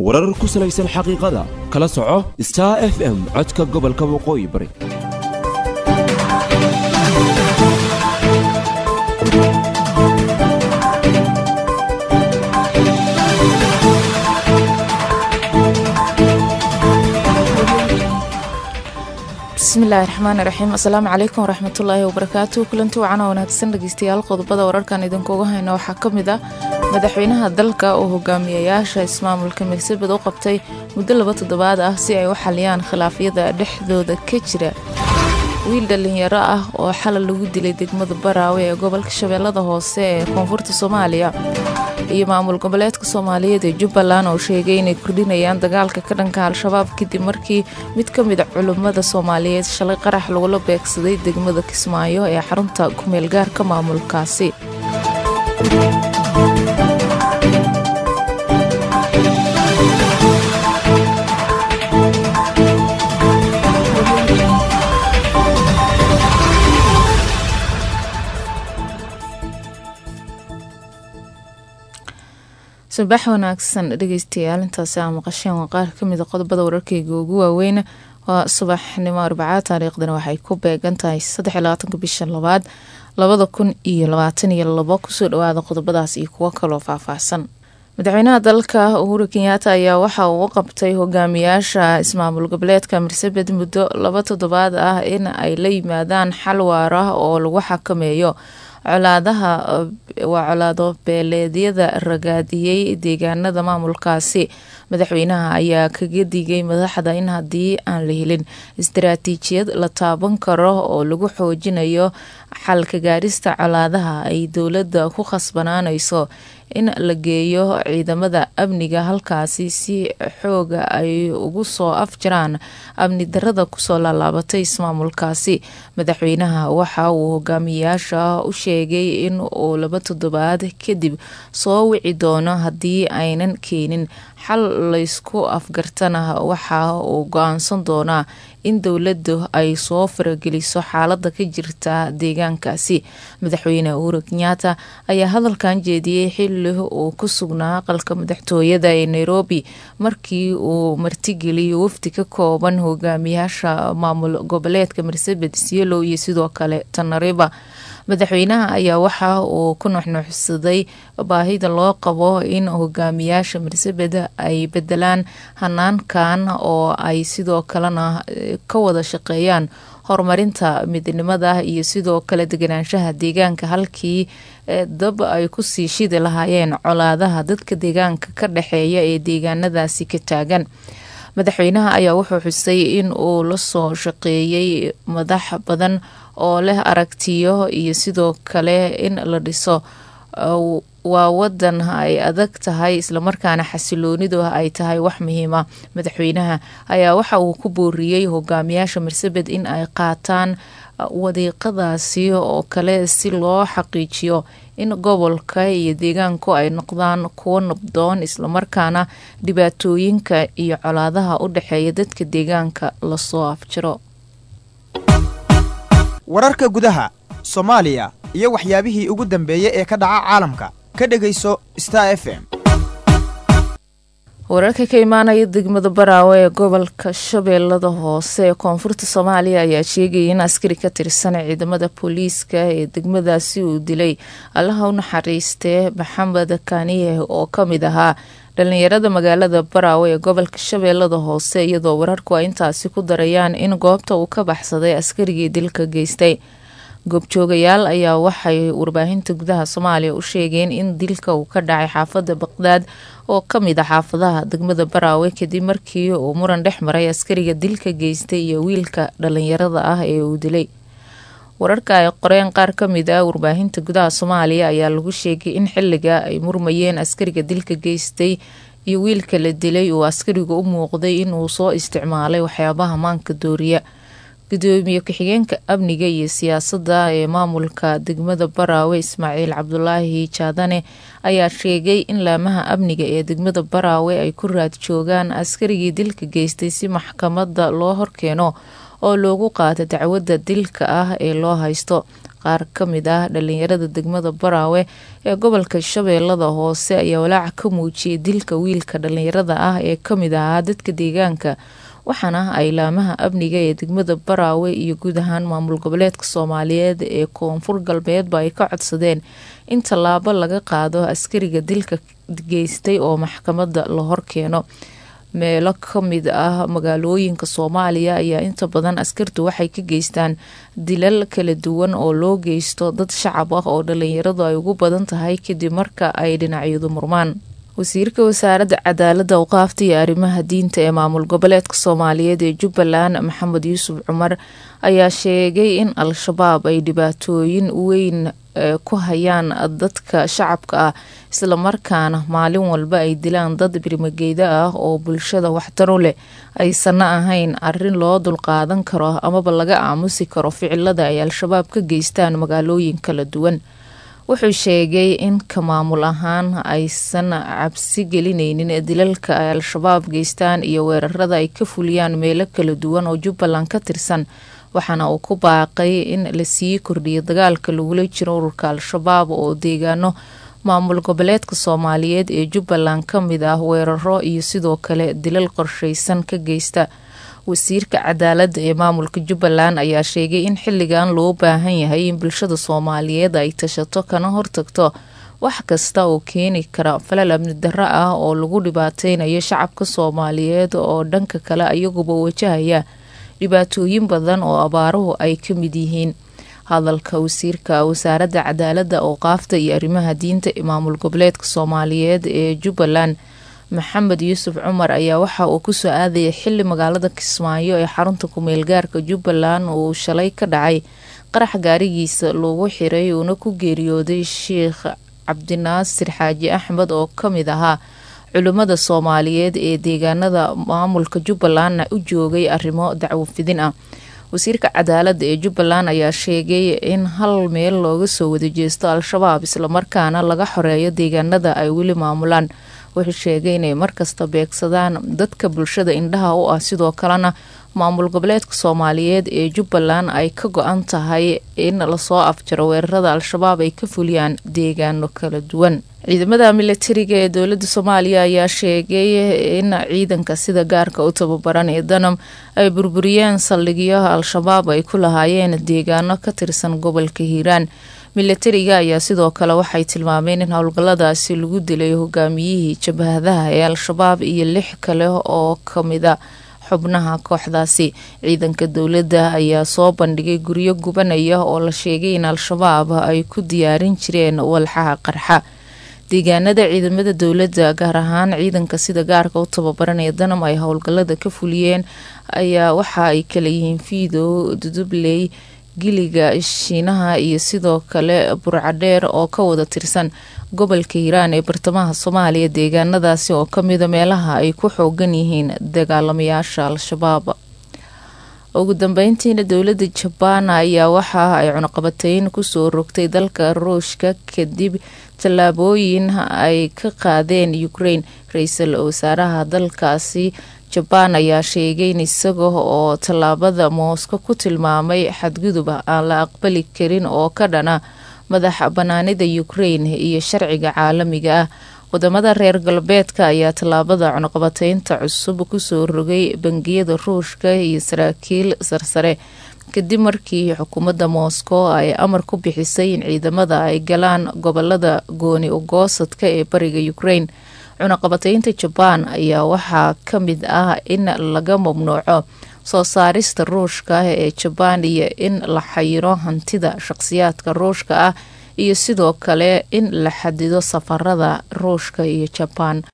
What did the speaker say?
warar ku salaysan xaqiiqada kala soco star f m codka gobolka waqooyi bari bismillaahi raxmaani raxiim assalaamu calaykum waraxmatullaahi wabarakaatu kulanti wacana wanaagsan dhegeystayaal qodobada wararkan idinkuga hayna waxaa ka mid ah madaxweynaha dalka oo hogaamiyayaasha ismaamulka mirsabed u qabtay muddo laba toddobaad ah si ay u xaliyaan khilaafyada dhexdooda ka jira wiil dhallinyaro ah oo xalal lagu dilay degmada baraawe ee gobolka shabeellada hoose ee koonfurta soomaaliya iyo maamul goboleedka soomaaliyeed ee jubbaland oo sheegay inay kordhinayaan dagaalka ka dhanka al-shabaab kadib markii mid ka mid a culummada soomaaliyeed shalay qarax lagula beegsaday degmada kismaayo ee xarunta kumeel gaarka maamulkaasi subax wanaagsan dhegeystayaal intaasi aa maqasheen waa qaar kamid a qodobada wararkeyga ugu waaweyn waa subaxnimo arbacaad taariikhdana waxay ku beegan tahay saddex iyo labaatanka bisha labaad labada kun iyo labaatan iyo labo kusoo dhawaada qodobadaas iyo kuwo kaloo faahfaahsan madaxweynaha dalka uhuru kenyaata ayaa waxa uu qabtay hogaamiyaasha ismaamul goboleedka marsabed muddo laba toddobaad ah in ay la yimaadaan xal waar ah oo lagu xakameeyo colaadaha waa colaado beeleedyada ragaadiyey deegaanada maamulkaasi madaxweynaha ayaa kaga digay madaxda in haddii aan la helin istaraatiijiyad la taaban karo oo lagu xoojinayo xalka gaarista colaadaha ay dowladda ku khasbanaanayso in la geeyo ciidamada amniga halkaasi si xooga ay ugu soo afjaraan amni darada kusoo laalaabatay ismaamulkaasi madaxweynaha waxa uu hogaamiyayaasha u sheegay in uu laba toddobaad kadib soo wici doono haddii aynan keenin xal laysku afgartana waxa uu go-aansan doonaa in dowladdu ay soo farageliso xaalada ka jirta deegaankaasi madaxweyne uhuru kenyaata ayaa hadalkan jeediyey xili uu ku sugnaa aqalka madaxtooyada ee nairobi markii uu martigeliyo wafdi ka kooban hogaamiyaasha maamul goboleedka marsabed sielo iyo sidoo kale tanariba madaxweynaha ayaa waxa uu ku nuxnuuxsaday baahida loo qabo in hogaamiyaasha marsabed ay bedelaan hanaankan oo ay sidoo kalena ka wada shaqeeyaan horumarinta midnimada iyo sidoo kale deganaanshaha deegaanka halkii dab ay kusii shidi lahaayeen colaadaha dadka deegaanka ka dhexeeya ee deegaanadaasi ka taagan madaxweynaha ayaa wuxuu xusay in uu lasoo shaqeeyey madax badan oo leh aragtiyo iyo sidoo kale in la dhiso waa wadan ay adag tahay islamarkaana xasiloonidu ay tahay wax muhiima madaxweynaha ayaa waxa uu ku booriyey hogaamiyaasha marsabed in ay qaataan wadiiqadaasi oo kale si loo xaqiijiyo in gobolka iyo deegaanku ay noqdaan kuwo nabdoon islamarkaana dhibaatooyinka iyo colaadaha u dhexeeya dadka deegaanka lasoo afjiro wararka gudaha soomaaliya iyo waxyaabihii ugu dambeeyey ee ka dhaca caalamka ka dhegayso star f m wararka ka imaanaya degmada baraawe ee gobolka shabeellada hoose ee koonfurta soomaaliya ayaa sheegaya in askari ka tirsan ciidamada booliiska ee degmadaasi uu dilay allaha u naxariistee maxamed kaniye oo ka mid ahaa dhalinyarada magaalada baraawe ee gobolka shabeellada hoose iyadoo wararku ay intaasi ku darayaan in goobta uu ka baxsaday askarigii dilka geystay goobjoogayaal ayaa waxay warbaahinta gudaha soomaaliya u sheegeen in dilka uu ka dhacay xaafada baqdaad oo ka mid a xaafadaha degmada baraawe kadib markii uu muran dhex maray askariga dilka geystay iyo wiilka dhalinyarada ah ee uu dilay wararka ay qoreen qaar ka mid ah warbaahinta gudaha soomaaliya ayaa lagu sheegay in xiliga ay murmayeen askariga dilka geystay iyo wiilka la dilay uu askarigu u muuqday inuu soo isticmaalay waxyaabaha maanka dooriya gudoomiye ku-xigeenka amniga iyo siyaasadda ee maamulka degmada baraawe ismaaciil cabdulaahi jaadane ayaa sheegay in laamaha amniga ee degmada baraawe ay ku raad joogaan askarigii dilka geystay si maxkamadda loo horkeeno oo loogu qaata dacwadda dilka ah ee loo haysto qaar ka mid ah dhalinyarada degmada baraawe ee gobolka shabeellada hoose ayaa walaaca ka muujiyay dilka wiilka dhalinyarada ah ee kamid ahaa dadka deegaanka waxaana ay laamaha amniga ee degmada baraawe iyo guud ahaan maamul goboleedka soomaaliyeed ee koonfur galbeedba ay ka codsadeen in tallaabo laga qaado askariga dilka geystay oo maxkamadda la horkeeno meelo ka mid ah magaalooyinka soomaaliya ayaa inta badan askartu waxay ka geystaan dilal kala duwan oo loo geysto dad shacab ah oo dhalinyaradu ay ugu badan tahay kadib marka ay dhinacyadu murmaan wasiirka wasaaradda cadaaladda awqaafta iyo arrimaha diinta ee maamul goboleedka soomaaliyeed ee jubbaland maxamed yuusuf cumar ayaa sheegay in al-shabaab ay dhibaatooyin weyn ku hayaan dadka shacabka ah islamarkaana maalin walba ay dilaan dad birmageyda ah oo bulshada waxtaro leh aysanna ahayn arin loo dulqaadan karo amaba laga aamusi karo ficilada ay al-shabaab ka geystaan magaalooyin kala duwan wuxuu sheegay in ka maamul ahaan aysan cabsi gelineynin dilalka ay al-shabaab geystaan iyo weerarada ay ka fuliyaan meelo kala duwan oo jubbaland ka tirsan waxaana uu ku baaqay in la sii kordhiyo dagaalka lagula jiro ururka al-shabaab oo deegaano maamul goboleedka soomaaliyeed ee jubbaland ka mid ah weeraro iyo sidoo kale dilal qorsheysan ka geysta wasiirka cadaaladda ee maamulka jubbaland ayaa sheegay in xilligan loo baahan yahay in bulshada soomaaliyeed ay tashato kana hortagto wax kasta oo keeni kara falal amni darro ah oo lagu dhibaateynayo shacabka soomaaliyeed oo dhanka kale iyaguba wajahaya dhibaatooyin badan oo abaaruhu ay ka mid yihiin hadalka wasiirka wasaaradda cadaaladda awqaafta iyo arrimaha diinta ee maamul goboleedka soomaaliyeed ee jubbaland maxamed yuusuf cumar ayaa waxa uu kusoo aadayay xili magaalada kismaayo ee xarunta ku-meelgaarka jubbaland uu shalay ka dhacay qarax gaarigiisa loogu xiray uuna ku geeriyooday sheikh cabdinaasir xaaji axmed oo kamid ahaa culimmada soomaaliyeed ee deegaanada maamulka jubbalandna u joogay arrimo dacwo fidin ah wasiirka cadaaladda ee jubbaland ayaa sheegay in hal meel looga soo wada jeesto al-shabaab islamarkaana laga xoreeyo deegaanada ay weli maamulaan wuxuu sheegay inay markasta beegsadaan dadka bulshada indhaha u ah sidoo kalena maamul goboleedka soomaaliyeed ee jubbaland ay ka go-an tahay in lasoo afjaro weerarada al-shabaab ay ka fuliyaan deegaano kala duwan ciidamada milatariga ee dowladda soomaaliya ayaa sheegay in ciidanka sida gaarka u tababaran ee danam ay burburiyeen saldhigyo al-shabaab ay ku lahaayeen deegaano ka tirsan gobolka hiiraan milatariga ayaa sidoo kale waxay tilmaameen in howlgalladaasi lagu dilay hogaamiyihii jabhadaha ee al-shabaab iyo lix kale oo kamida xubnaha kooxdaasi ciidanka dowladda ayaa soo bandhigay guryo gubanaya oo la sheegay in al-shabaab ay ku diyaarin jireen walxaha qarxa deegaanada ciidamada dowladda gaar ahaan ciidanka sida gaarka u tababaranaya danam ay howlgallada ka fuliyeen ayaa waxa ay kala yihiin fiidow dudubley giliga shiinaha iyo sidoo kale burcadheer oo ka wada tirsan gobolka hiiraan ee bartamaha soomaaliya deegaanadaasi oo kamida meelaha ay ku xoogan yihiin dagaalamayaasha al-shabaab ugu dambeyntiina dowladda jabaan ayaa waxa ay cunaqabateyn kusoo rogtay dalka ruushka kadib tallaabooyin ay ka qaadeen ukraine ra-iisul wasaaraha dalkaasi jabaan ayaa sheegay in isaga oo tallaabada moosko ku tilmaamay xadgudub aan la aqbali karin oo ka dhana madax banaanida ukraine iyo sharciga caalamiga ah wadamada reer galbeedka ayaa tallaabada cunaqabateynta cusub kusoo rogay bangiyada ruushka iyo saraakiil sarsare kadib markii xukuumadda moscow ay amar ku bixisay in ciidamada ay galaan gobolada gooni ugoosadka ee bariga ukraine cunaqabateynta jabaan ayaa waxaa ka mid ah in laga mamnuuco soo saarista ruushka ee jabaan iyo in la xayiro hantida shaqsiyaadka ruushka ah iyo sidoo kale in la xadido safarada ruushka iyo jabaan